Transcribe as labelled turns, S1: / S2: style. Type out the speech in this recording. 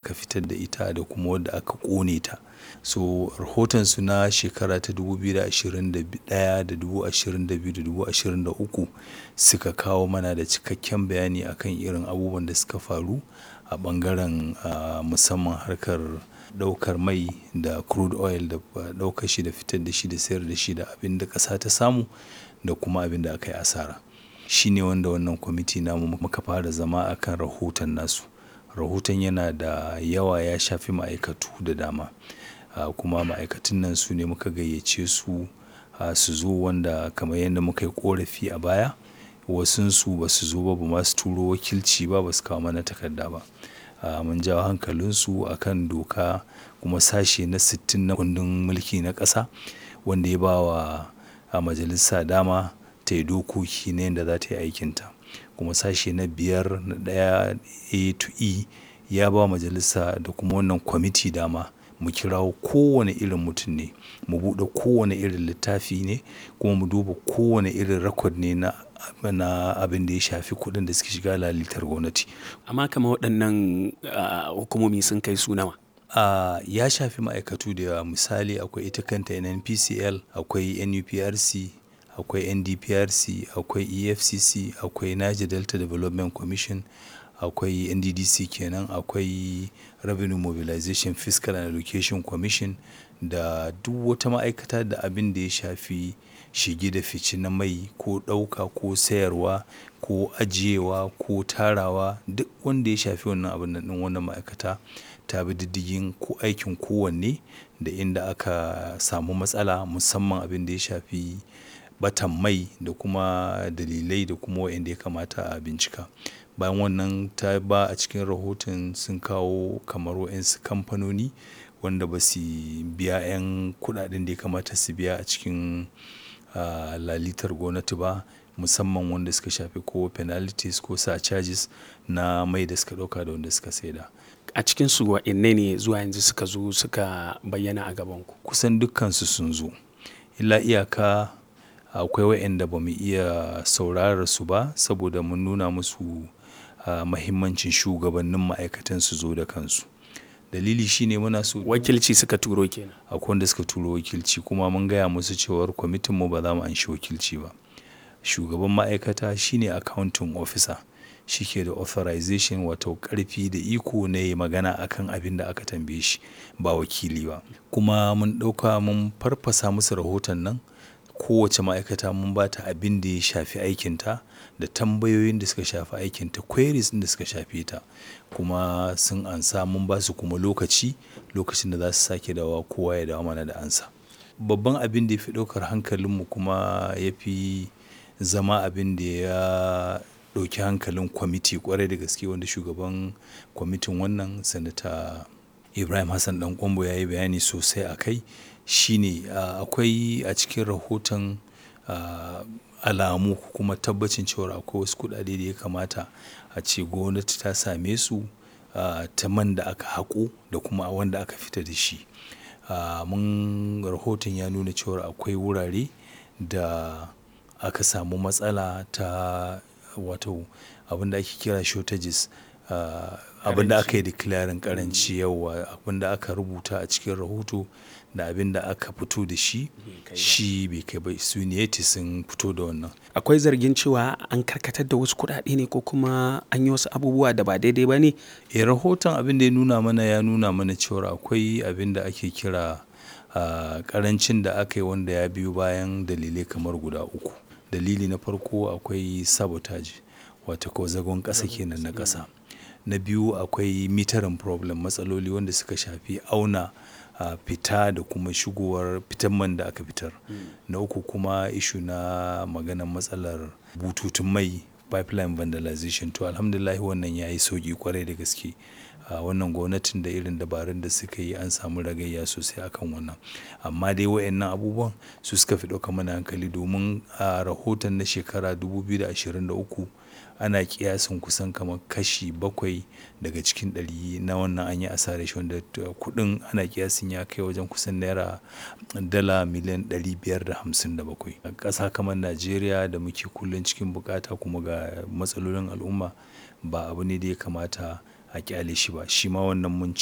S1: aka fitar da ita da kuma wadda aka ƙone ta so rahotonsu na shekara ta 2021 da 2022 da 2023 suka kawo mana da cikakken bayani akan irin abubuwan da suka faru a ɓangaren musamman harkar ɗaukar mai da crude oil da ɗaukar shi da fitar da shi da sayar da shi da abin da ƙasa ta samu da kuma abin da aka yi asara shi ne wanda wannan kwamiti namu muka fara zama akan rahoton nasu rahoton yana da yawa ya shafi ma'aikatu da dama kuma ma'aikatun nan su ne muka gayyace su su zo wanda kamar yadda muka yi ƙorafi a baya wasunsu ba su zo ba ba ma su turo wakilci ba ba su kawo mana takarda ba mun jawo hankalinsu akan doka kuma sashe na 60 na kundin mulki na ƙasa wanda ya ba wa majalisa dama ta yi dokoki na yadda za ta yi aikinta kuma sashe na biyar na ɗaya a to e ya ba majalisa da kuma wannan kwamiti dama mu kirawo kowane irin mutum ne mu buɗe kowane irin littafi ne kuma mu duba kowane irin rakod ne na na abin da ya shafi kuɗin da suke shiga lalitar gwamnati
S2: amma kama waɗannan hukumomi sun kai su nawa
S1: Uh, ya shafi ma'aikatu da yawa misali akwai ita kanta nnpcl akwai nuprc akwai ndprc akwai efcc akwai niger delta development commission akwai nddc kenan akwai revenue mobilization fiscal and education commission da duk wata ma'aikata da abin da ya shafi shige da fice na mai ko ɗauka ko sayarwa ko ajiyewa ko tarawa duk wanda ya shafi wannan abin nan wannan ma'aikata ta bi diddigin ko aikin kowanne da inda aka samu matsala musamman abin da ya shafi batan mai da kuma dalilai da kuma wa'anda ya kamata a bincika bayan wannan ta ba a cikin rahoton sun kawo kamar wa'insu kamfanoni wanda ba su biya 'yan kudaden da ya kamata su biya a cikin lalitar gwamnati ba musamman wanda suka shafi ko penalties ko sa charges na mai da suka dauka da wanda suka saida
S2: a cikin su wa'inne ne zuwa yanzu suka zo suka bayyana a gaban ku
S1: kusan dukkansu sun zo illa iyaka akwai wa'anda ba mu iya saurara su ba saboda mun nuna musu mahimmancin shugabannin ma'aikatan su zo da kansu dalili shine muna so
S2: wakilci suka turo kenan
S1: akwai wanda suka turo wakilci kuma mun gaya musu cewar kwamitin mu ba za mu anshi wakilci ba shugaban ma'aikata shine accounting officer shi ke da authorization wato karfi da iko na yi magana akan abin da aka tambaye shi ba wakili ba kuma mun ɗauka mun farfasa musu rahoton nan kowace ma'aikata mun ba ta abin da ya shafi aikinta da tambayoyin da suka shafi aikinta queries da suka shafi ta kuma sun ansa mun ba su kuma lokaci lokacin da za su sake dawa kowa ya dawo mana da ansa babban abin da ya fi ɗaukar hankalinmu kuma ya fi zama abin da ya ɗauki hankalin kwamiti kwarai da gaske wanda shugaban kwamitin wannan sanata ibrahim hassan dan kwambo ya yi bayani sosai a kai shine akwai a cikin rahoton alamu kuma tabbacin cewa akwai wasu kudade da ya kamata a ce gwamnati ta same su ta man da aka haƙo da kuma wanda aka fita da shi mun rahoton ya nuna cewa akwai wurare da aka samu matsala ta wato abin da ake kira shortages abin da aka yi declaring karanci yawa abin da aka rubuta a cikin rahoto da abin da aka fito da shi shi bai kai ba su ne sun fito da wannan
S2: akwai zargin cewa an karkatar da wasu kuɗaɗe ne ko kuma an yi wasu abubuwa da ba daidai ba ne
S1: e rahoton abin da ya nuna mana ya nuna mana cewa akwai abin da ake kira karancin da aka yi wanda ya biyo bayan dalilai kamar guda uku dalili na farko akwai sabotage wata ko zagon ƙasa kenan na ƙasa na biyu akwai mitarin problem matsaloli wanda suka shafi auna uh, fita da kuma shigowar fitan man da aka fitar na uku kuma ishu na maganar matsalar bututun mai pipeline vandalization to alhamdulillah wannan ya yi sauki kwarai da gaske a wannan gwamnatin da irin dabarun da suka yi an samu ragayya sosai akan wannan amma dai wayannan abubuwan su suka fi ɗauka mana hankali domin a rahoton na shekara 2023 ana kiyasin kusan kamar kashi bakwai daga cikin ɗari na wannan an yi asarar shi wanda kuɗin ana kiyasin ya kai wajen kusan naira dala miliyan 557 a ƙasa kamar najeriya da muke kullum cikin bukata kuma ga matsalolin al'umma ba abu ne da ya kamata a kyale shi ba shi ma wannan mun